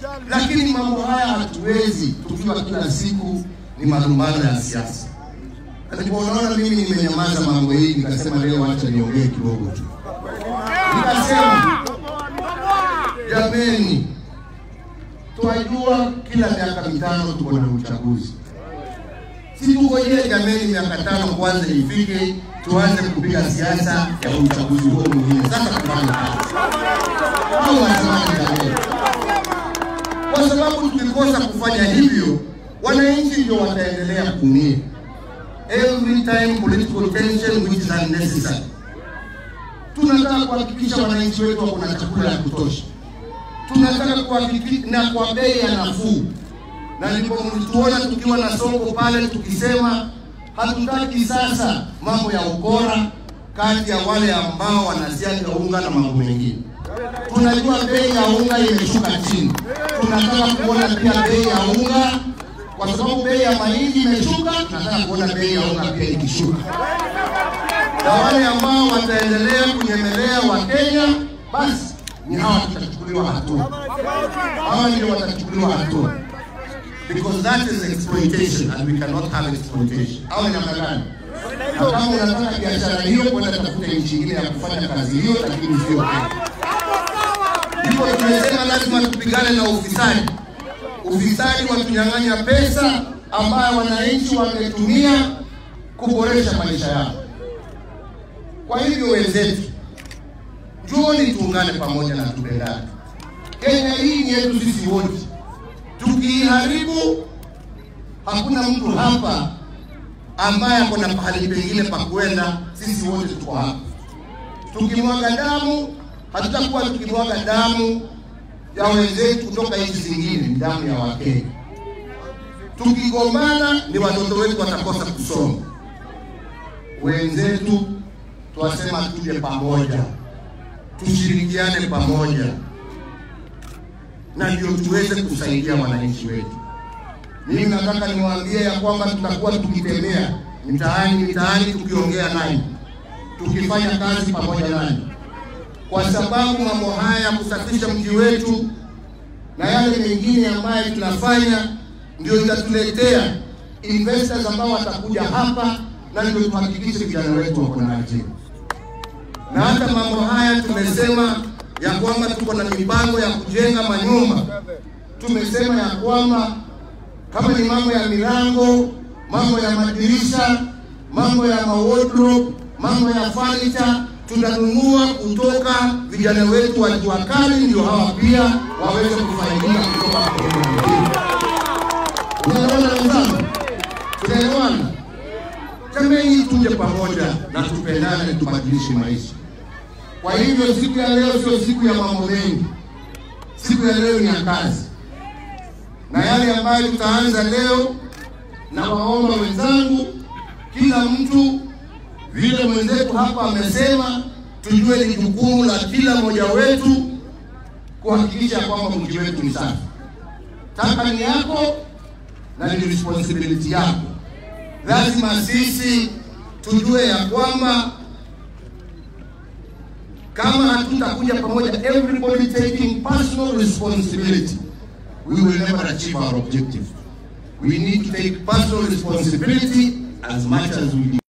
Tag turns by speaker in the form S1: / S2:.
S1: lakini mambo haya hatuwezi tukiwa kila siku ni malumbano ya siasa. Nilipoona mimi nimenyamaza mambo hii, nikasema leo acha niongee kidogo tu. Nikasema jameni, twajua kila miaka mitano tuko na uchaguzi, si tungojee jameni, miaka tano kwanza ifike tuanze kupiga siasa ya uchaguzi huo mwingine. Sasa tufanye kazi au wasemaje jameni? Kwa sababu tukikosa kufanya hivyo, wananchi ndio wataendelea kuumia. Every time political tension which is unnecessary. Tunataka kuhakikisha wananchi wetu wako na chakula ya kutosha, tunataka kuhakikisha na kwa bei ya nafuu, na ndipo mlituona tukiwa na soko pale tukisema hatutaki sasa mambo ya ukora kati ya wale ambao wanasiaga unga na mambo mengine. Tunajua bei ya unga imeshuka chini, tunataka kuona pia bei ya unga, kwa sababu bei ya mahindi imeshuka, tunataka kuona bei ya unga pia ikishuka, na wale ambao wataendelea kunyemelea Wakenya, basi ni hawa tutachukuliwa hatua, hawa ndio watachukuliwa hatua because that is exploitation and we cannot have exploitation. Au namna gani? Na kama unataka biashara hiyo, kwenda tafuta nchi nyingine ya kufanya kazi hiyo, lakini sio Kenya. Ndipo tumesema lazima tupigane na ufisadi. Ufisadi watunyang'anya pesa ambayo wananchi wangetumia kuboresha maisha yao. Kwa hivyo wenzetu, njooni tuungane pamoja na tupendane. Kenya hii ni yetu sisi wote tukiiharibu hakuna mtu hapa ambaye ako na pahali pengine pa kwenda. Sisi wote tuko hapa. Tukimwaga damu, hatutakuwa tukimwaga damu ya wenzetu kutoka nchi zingine, ni damu ya Wakenya. Tukigombana ni watoto wetu watakosa kusoma. Wenzetu twasema tuje pamoja, tushirikiane pamoja na ndio tuweze kusaidia wananchi wetu. Mimi nataka niwaambie ya kwamba tutakuwa tukitembea mitaani mitaani, tukiongea nanyi, tukifanya kazi pamoja nanyi, kwa sababu mambo haya ya kusafisha mji wetu na yale mengine ambayo tunafanya ndio itatuletea investors ambao watakuja hapa, na ndio tuhakikishe vijana wetu wako na ajira. Na hata mambo haya tumesema ya kwamba tuko na mipango ya kujenga manyumba. Tumesema ya kwamba kama ni mambo ya milango, mambo ya madirisha, mambo ya wardrobe, mambo ya furniture tutanunua kutoka vijana wetu wa jua kali, ndio hawa pia waweze kufaidika kutoka Unaelewana wenzangu? Tunaelewana? Jameni, tuje pamoja na tupendane, tubadilishe maisha. Kwa hivyo siku ya leo sio siku ya mambo mengi, siku ya leo ni ya kazi, na yale ambayo tutaanza leo, na waomba wenzangu, kila mtu vile mwenzetu hapa amesema, tujue ni jukumu la kila mmoja wetu kuhakikisha kwamba mji wetu ni safi. Taka ni yako na ni responsibility yako. Lazima sisi tujue ya kwamba kama hatutakuja pamoja, everybody taking personal responsibility, we will never achieve our objective. We need to take personal responsibility as much as we